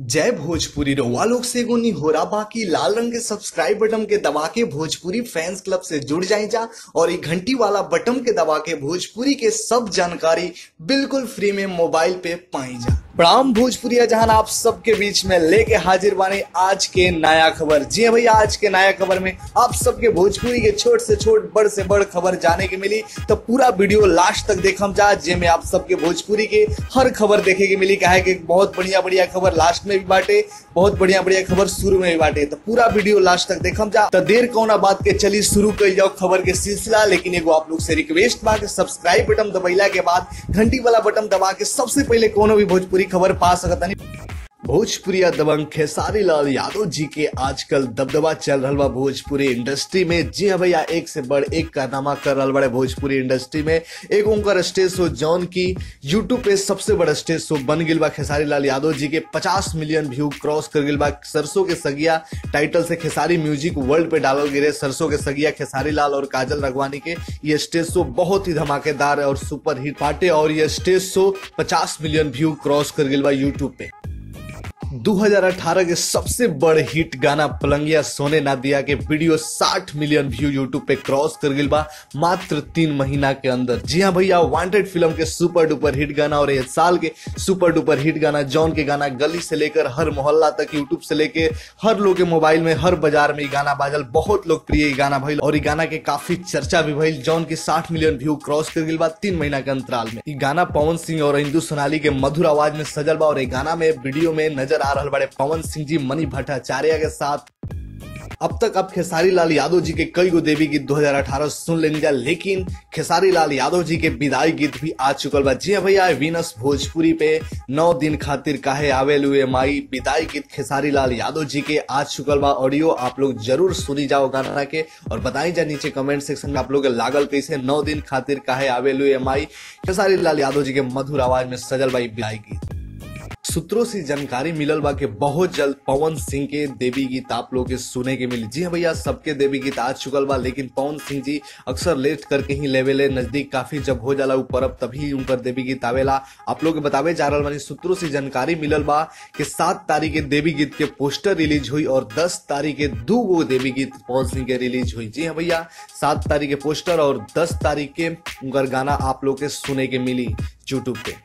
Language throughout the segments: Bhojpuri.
जय भोजपुरी रउआ लोग से एगो निहोरा बाकी लाल रंग के सब्सक्राइब बटन के दबा के भोजपुरी फैंस क्लब से जुड़ जाए जा और ये घंटी वाला बटन के दबा के भोजपुरी के सब जानकारी बिल्कुल फ्री में मोबाइल पे पाई जा प्रणाम भोजपुरिया जहां आप सबके बीच में लेके हाजिर बाने आज के नया खबर जी हाँ भैया आज के नया खबर में आप सबके भोजपुरी के छोट से छोट बड़ से बड़ खबर जाने के मिली तो पूरा वीडियो लास्ट तक देखम जा जेमे आप सबके भोजपुरी के हर खबर देखे के मिली काहे कि बहुत बढ़िया बढ़िया खबर लास्ट में भी बाटे बहुत बढ़िया बढ़िया खबर शुरू में भी बाटे तो पूरा वीडियो लास्ट तक देखम जा तो देर कौना बात के चली शुरू कर जाओ खबर के सिलसिला लेकिन एगो आप लोग से रिक्वेस्ट बा कि सब्सक्राइब बटन दबैला के बाद घंटी वाला बटन दबा के सबसे पहले कोनो भी भोजपुरी खबर पा सकता नहीं भोजपुरिया दबंग खेसारी लाल यादव जी के आजकल दबदबा चल रहा बा भोजपुरी इंडस्ट्री में जी हाँ भैया एक से बढ़ एक कारनामा कर रहा बड़े भोजपुरी इंडस्ट्री में एक उनका स्टेज शो जॉन की यूट्यूब पे सबसे बड़ा स्टेज शो बन गिल बा खेसारी लाल यादव जी के 50 मिलियन व्यू क्रॉस कर गिल बा सरसों के सगिया टाइटल से खेसारी म्यूजिक वर्ल्ड पे डालल गिरे सरसों के सगिया खेसारी लाल और काजल रघवानी के ये स्टेज शो बहुत ही धमाकेदार और सुपर हिट पार्टे और ये stage show 50 million view cross कर गिल बा यूट्यूब पे 2018 के सबसे बड़ हिट गाना पलंगिया सोने ना दिया के वीडियो 60 मिलियन व्यू यूट्यूब पे क्रॉस कर गिल बा मात्र तीन महीना के अंदर जी हाँ भैया वांटेड फिल्म के सुपर डुपर हिट गाना और इस साल के सुपर डुपर हिट गाना जॉन के गाना गली से लेकर हर मोहल्ला तक यूट्यूब से लेकर हर लोग के मोबाइल में हर बाजार में ये गाना बाजल बहुत लोकप्रिय गाना भइल और ये गाना के काफी चर्चा भी भइल जॉन के 60 मिलियन व्यू क्रॉस कर गिल बा तीन महीना के अंतराल में ये गाना पवन सिंह और हिंदू सोनाली के मधुर आवाज में सजल बा और ये गाना में वीडियो में नजर आ रहा बड़े पवन सिंह जी मणि भट्टाचार्य के साथ अब तक आप खेसारी लाल यादव जी के कई गो देवी गीत 2018 सुन लेंगे जा लेकिन खेसारी लाल यादव जी के विदाई गीत भी आ चुकल बा जी हाँ भैया वीनस भोजपुरी पे नौ दिन खातिर काहे आवे लुए माई विदाई गीत खेसारी लाल यादव जी के आ चुकल बा ऑडियो आप लोग जरूर सुनी जाओ गाना के और बताई जा नीचे कमेंट सेक्शन में आप लोग के लागल कैसे नौ दिन खातिर काहे आवे लुए माई खेसारी लाल यादव जी के मधुर आवाज में सजल बाई विदाई गीत सूत्रों से जानकारी मिलल बा कि बहुत जल्द पवन सिंह के देवी गीत आप लोग के सुने के मिली जी हाँ भैया सबके देवी गीत आ चुकल बा लेकिन पवन सिंह जी अक्सर लेट करके ही लेवेले नजदीक काफी जब हो जाला उ परब तभी उनकर देवी गीत आवेला आप लोग के बतावे जा रहा बानी सूत्रों से जानकारी मिलल बा कि सात तारीख के देवी गीत के पोस्टर रिलीज हुई और दस तारीख के दो गो देवी गीत पवन सिंह के रिलीज हुई जी हाँ भैया सात तारीख के पोस्टर और दस तारीख के उनकर गाना आप लोग के सुने के मिली यूट्यूब पे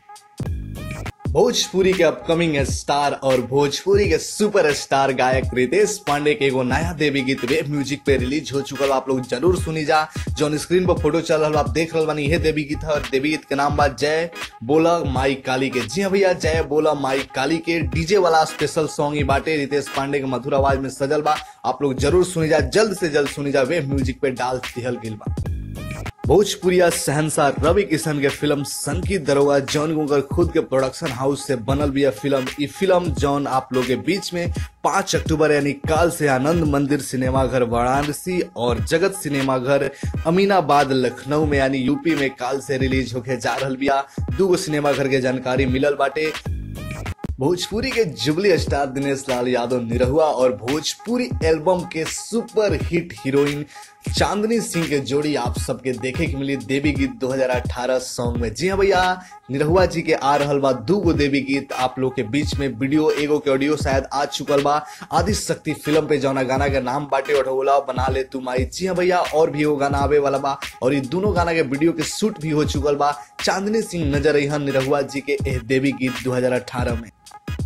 भोजपुरी के अपकमिंग स्टार और भोजपुरी के सुपर स्टार गायक रितेश पांडे के एगो नया देवी गीत वेब म्यूजिक पे रिलीज हो चुकल आप लोग जरूर सुनी जा जो स्क्रीन पर फोटो चल रहा आप देख रहे बानी ये देवी गीत है और देवी गीत के नाम बा जय बोला माई काली के जी हाँ भैया जय बोला माई काली के डीजे वाला स्पेशल सॉन्ग ही बाटे रितेश पांडे के मधुर आवाज में सजल बा आप लोग जरूर सुनी जा जल्द से जल्द सुनी जा वेब म्यूजिक पे डाल दिहल गिल बा भोजपुरिया शहनशाह रवि किशन के फिल्म सन की दरोगा जॉन गुंगर खुद के प्रोडक्शन हाउस से बनल भी फिल्म ये फिल्म जॉन आप लोग के बीच में पांच अक्टूबर यानी काल से आनंद मंदिर सिनेमा घर वाराणसी और जगत सिनेमा घर अमीनाबाद लखनऊ में यानी यूपी में काल से रिलीज होके जा रहा बिया दूगो सिनेमा घर के जानकारी मिलल बाटे भोजपुरी के जुबली स्टार दिनेश लाल यादव निरहुआ और भोजपुरी एल्बम के super hit heroine Chandni Singh के जोड़ी आप सबके देखे के मिली देवी गीत 2018 सॉन्ग में जी हाँ भैया निरहुआ जी के आ रहल बा दू गो देवी गीत आप लोग के बीच में वीडियो एगो के ऑडियो शायद आ चुकल बा आदि शक्ति फिल्म पे जौना गाना के नाम बाटे ओढ़ोला बना ले तुम आई जी हाँ भैया और भी एगो गाना आवे वाला बा और ये दोनों गाना के वीडियो के शूट भी हो चुकल बा चांदनी सिंह नजर अहन निरहुआ जी के एह देवी गीत 2018 में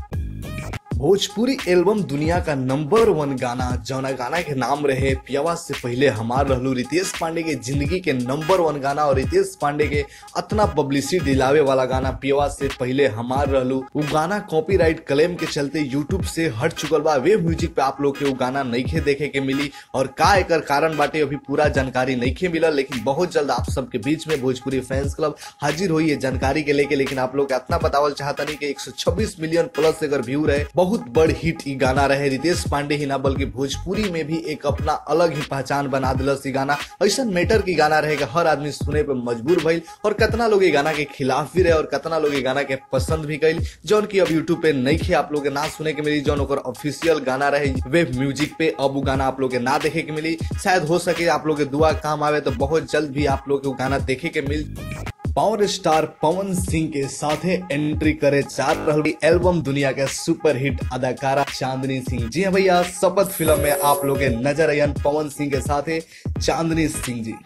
भोजपुरी एल्बम दुनिया का नंबर वन गाना जौना गाना के नाम रहे पियावा से पहले हमार रहलू रितेश पांडे के जिंदगी के नंबर वन गाना और रितेश पांडे के अतना पब्लिसिटी दिलावे वाला गाना पियावा से पहले हमार रहलू वो गाना कॉपीराइट क्लेम के चलते यूट्यूब से हट चुकल बा वे म्यूजिक पे आप लोग के वो गाना नईखे देखे के मिली और का एकर कारण बाटे अभी पूरा जानकारी नईखे मिलल लेकिन बहुत जल्द आप सबके बीच में भोजपुरी फैंस क्लब हाजिर हुई है जानकारी के लेके लेकिन आप लोग इतना बतावल चाहता नहीं कि 126 मिलियन प्लस अगर व्यू रहे बहुत बड़ हिट ई गाना रहे रितेश पांडे ही ना बल्कि भोजपुरी में भी एक अपना अलग ही पहचान बना दिलस ई गाना ऐसा मैटर की गाना रहे कि हर आदमी सुने पे मजबूर भइल और कितना लोग ये गाना के खिलाफ भी रहे और कितना लोग ये गाना के पसंद भी कइल जौन की अब यूट्यूब पे नहीं खे आप लोग के ना सुने के मिली जौन ओकर ऑफिशियल गाना रहे वेब म्यूजिक पे अब वो गाना आप लोग के ना देखे के मिली शायद हो सके आप लोग के दुआ काम आवे तो बहुत जल्द भी आप लोग के वो गाना देखे के मिल पावर स्टार पवन सिंह के साथे एंट्री करे जा रहल एल्बम दुनिया के सुपर हिट अदाकारा चांदनी सिंह जी हाँ भैया शपथ फिल्म में आप लोग के नजर आयन पवन सिंह के साथे चांदनी सिंह जी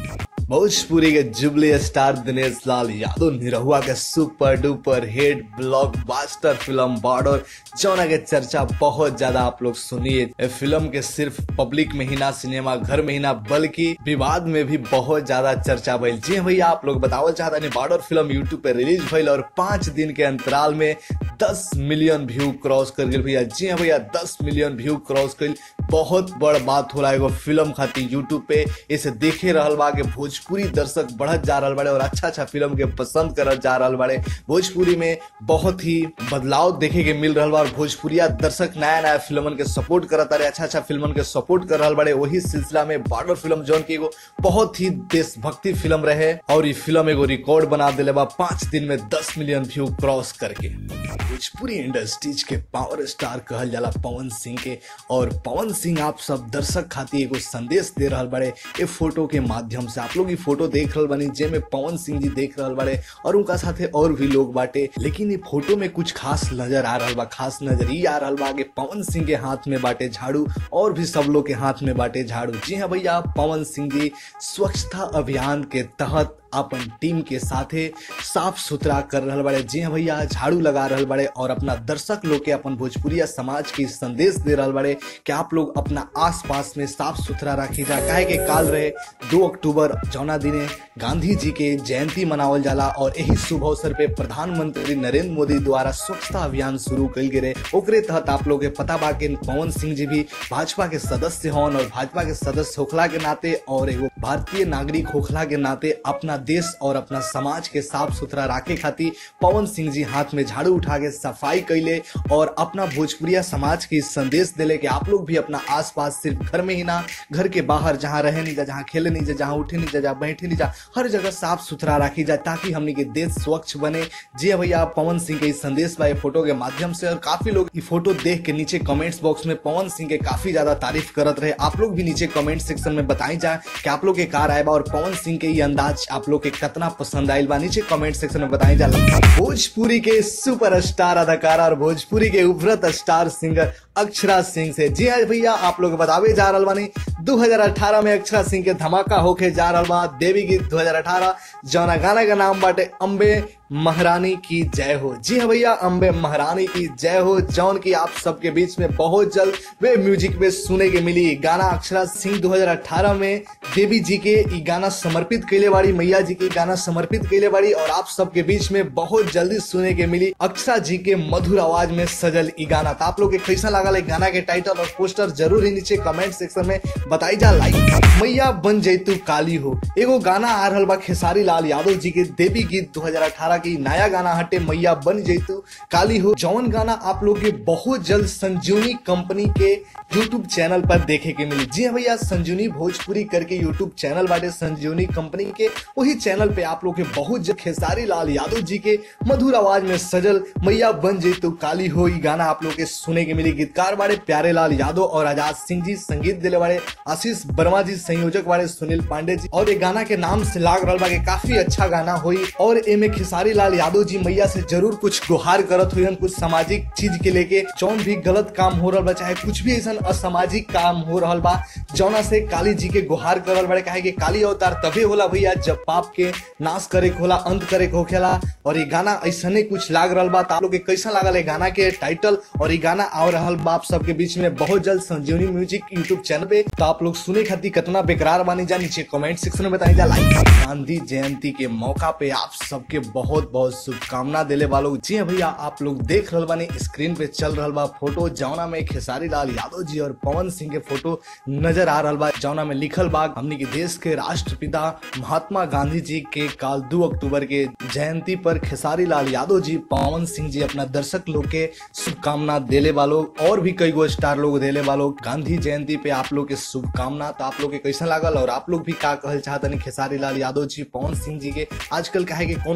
भोजपुरी के जुबली स्टार दिनेश लाल यादव निरहुआ के super duper hit blockbuster film Border जौना के चर्चा बहुत ज्यादा आप लोग सुनिए ए फिल्म के सिर्फ पब्लिक में ही ना सिनेमा घर में ही ना बल्कि विवाद में भी बहुत ज्यादा चर्चा भइल जी हाँ भैया आप लोग बतावल चाहता नहीं बॉर्डर फिल्म यूट्यूब पे रिलीज भइल और पांच दिन के अंतराल में दस मिलियन व्यू क्रॉस कर गई भैया जी हाँ भैया दस मिलियन व्यू क्रॉस कर बहुत बड़ बात हो रहा है एगो फिल्म खातिर यूट्यूब पे इसे देखे रहल बा के भोजपुरी दर्शक बढ़त जा रहल बाड़े और अच्छा अच्छा फिल्म के पसंद करत जा रहल बाड़े भोजपुरी में बहुत ही बदलाव देखे के मिल रहल बा और भोजपुरिया दर्शक नया नया फिल्मन के सपोर्ट करत रहे अच्छा अच्छा फिल्मन के सपोर्ट कर रहल बाड़े वही सिलसिला में बॉर्डर फिल्म जौन की एगो बहुत ही देशभक्ति फिल्म रहे और ये फिल्म एगो रिकॉर्ड बना दिले बा पांच दिन में दस मिलियन व्यू क्रॉस करके भोजपुरी इंडस्ट्रीज के पावर स्टार कहल जाला पवन सिंह के और पवन सिंह आप सब दर्शक खातिर एगो संदेश दे रहल बाड़े ए फोटो के माध्यम से आप लोग ई फोटो देख रहल बानी जेमे पवन सिंह जी देख रहल बाड़े और उनका साथे और भी लोग बाटे लेकिन ये फोटो में कुछ खास नजर आ रहल बा खास नजर ई आ रहल बा कि पवन सिंह के हाथ में बाटे झाड़ू और भी सब लोग के हाथ में बाटे झाड़ू जी हाँ भैया पवन सिंह जी स्वच्छता अभियान के तहत अपन टीम के साथे साफ सुथरा कर रहल बाड़े जी हाँ भैया झाड़ू लगा रहल बाड़े और अपना दर्शक लोग के अपन भोजपुरिया समाज के संदेश दे रहल बाड़े कि आप लोग अपना आस पास में साफ सुथरा रखी जा काहे के काल रहे दो अक्टूबर जौना दिने गांधी जी के जयंती मनावल जाला और यही शुभ अवसर पे प्रधानमंत्री नरेंद्र मोदी द्वारा स्वच्छता अभियान शुरू कल गए ओकरे तहत आप लोग के पता बा कि पवन सिंह जी भी भाजपा के सदस्य होन और भाजपा के सदस्य होखला के नाते और एगो भारतीय नागरिक होखला के नाते अपना देश और अपना समाज के साफ सुथरा रखे खातिर पवन सिंह जी हाथ में झाड़ू उठा के सफाई कैले और अपना भोजपुरिया समाज के संदेश दिले कि आप लोग भी अपना आसपास सिर्फ घर में ही ना घर के बाहर जहाँ रहे नहीं जा जहाँ खेले नहीं जा जहाँ उठे नहीं जा जहाँ बैठे नहीं जा हर जगह साफ सुथरा रखी जाए ताकि हमने के देश स्वच्छ बने जी हाँ भैया पवन सिंह के इस संदेश बा फोटो के माध्यम से और काफी लोग ये फोटो देख के नीचे कमेंट्स बॉक्स में पवन सिंह के काफी ज्यादा तारीफ करत रहे आप लोग भी नीचे कमेंट सेक्शन में बताई जाए कि आप लोग के कार आए बा और पवन सिंह के ये अंदाज आप लोग के कितना पसंद आयल बा नीचे कमेंट सेक्शन में बताई जा भोजपुरी के सुपर स्टार अदाकारा और भोजपुरी के उभरत स्टार सिंगर अक्षरा सिंह से जी हाँ भैया आप लोग बतावे जा रहा बानी 2018 में अक्षरा सिंह के धमाका होके जा रहा बा देवी गीत 2018 जौना गाना का नाम बाटे अम्बे महारानी की जय हो जी हाँ भैया अम्बे महारानी की जय हो जौन की आप सबके बीच में बहुत जल्द वे म्यूजिक में सुने के मिली गाना अक्षरा सिंह 2018 में देवी जी के ई गाना समर्पित कैले बाड़ी मैया जी के गाना समर्पित कैले बाड़ी और आप सबके बीच में बहुत जल्दी सुने के मिली अक्षरा जी के मधुर आवाज में सजल ई गाना तो आप लोग के कैसा लगा ले गाना के टाइटल और पोस्टर जरूर ही नीचे कमेंट सेक्शन में बताई जा लाइक मैया बन जैतू काली हो एगो गाना आ रहल बा खेसारी लाल यादव जी के देवी गीत 2018 की नया गाना हटे मैया बन जैतू काली हो जौन गाना आप लोग के बहुत जल्द संजीवनी कंपनी के यूट्यूब चैनल पर देखे के मिली जी हाँ भैया संजीवनी भोजपुरी करके यूट्यूब चैनल बाटे संजीवनी कंपनी के वही चैनल पे आप लोग के बहुत जल्द खेसारी लाल यादव जी के मधुर आवाज में सजल मैया बन जैतू काली हो ई गाना आप लोग के सुने के मिली गीतकार बारे प्यारे लाल यादव और आजाद सिंह जी संगीत दिले बारे आशीष वर्मा जी संयोजक बारे सुनील पांडे जी और ये गाना के नाम से लाग रहा बा कि काफी अच्छा गाना हुई और एमे खेसारी लाल यादव जी मैया से जरूर कुछ गुहार करत हुई कुछ सामाजिक चीज के लेके जौन भी गलत काम हो रहा बा चाहे कुछ भी ऐसा असामाजिक काम हो रहा बा जौना से काली जी के गुहार करल बड़े काहे कि काली अवतार तभी होला भैया जब पाप के नाश करे के होला अंत करे के होखेला और ये गाना ऐसने कुछ लाग रहा बा आप लोग के कैसा लागल है गाना के टाइटल और ये गाना आ रहा बा आप सबके बीच में बहुत जल्द संजीवनी म्यूजिक यूट्यूब चैनल पे तो आप लोग सुने खातिर कितना बेकरार बानी जा नीचे कमेंट सेक्शन में बताई जा लाइक गांधी जयंती के मौका पे आप सबके बहुत बहुत शुभकामना दिले वालों जी हाँ भैया आप लोग देख रहे बानी स्क्रीन पे चल रहा बा फोटो जौना में खेसारी लाल यादव जी और पवन सिंह के फोटो नजर आ रहा बा जौना में लिखल बा हमने के देश के राष्ट्रपिता महात्मा गांधी जी के काल दो अक्टूबर के जयंती पर खेसारी लाल यादव जी पवन सिंह जी अपना दर्शक लोग के शुभकामना देले वालों और भी कई गो स्टार लोग देले वालों गांधी जयंती पे आप लोग के शुभकामना तो आप लोग के कैसा लागल और आप लोग भी का कहल चाहतनी खेसारी लाल यादव जी पवन सिंह जी के आजकल कहे कि कोनो भी सामाजिक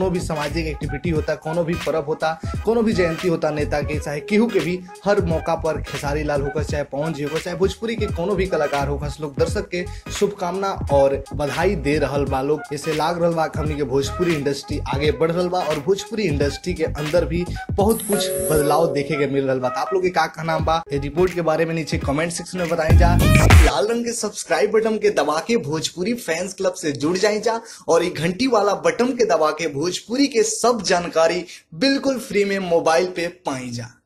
सामाजिक एक्टिविटी होता कोनो भी पर्व होता कोनो भी जयंती होता नेता के चाहे केहू के भी हर मौका पर खेसारी लाल होकर चाहे पवन जी होकर चाहे भोजपुरी के कोनो भी कलाकार होकर लोग दर्शक के शुभकामना और बधाई दे रहल बा लोग ऐसे लाग रहल बा कि हमनी के भोजपुरी इंडस्ट्री आगे बढ़ रहल बा और भोजपुरी इंडस्ट्री के अंदर भी बहुत कुछ बदलाव देखे के मिल रहल बा तो आप लोग के का कहना बा ये रिपोर्ट के बारे में नीचे कमेंट सेक्शन में बताई जा लाल रंग के सब्सक्राइब बटन के दबा के भोजपुरी फैंस क्लब से जुड़ जाए जा और ये घंटी वाला बटन के दबा के भोजपुरी के सब जानकारी बिल्कुल फ्री में मोबाइल पे पाई जा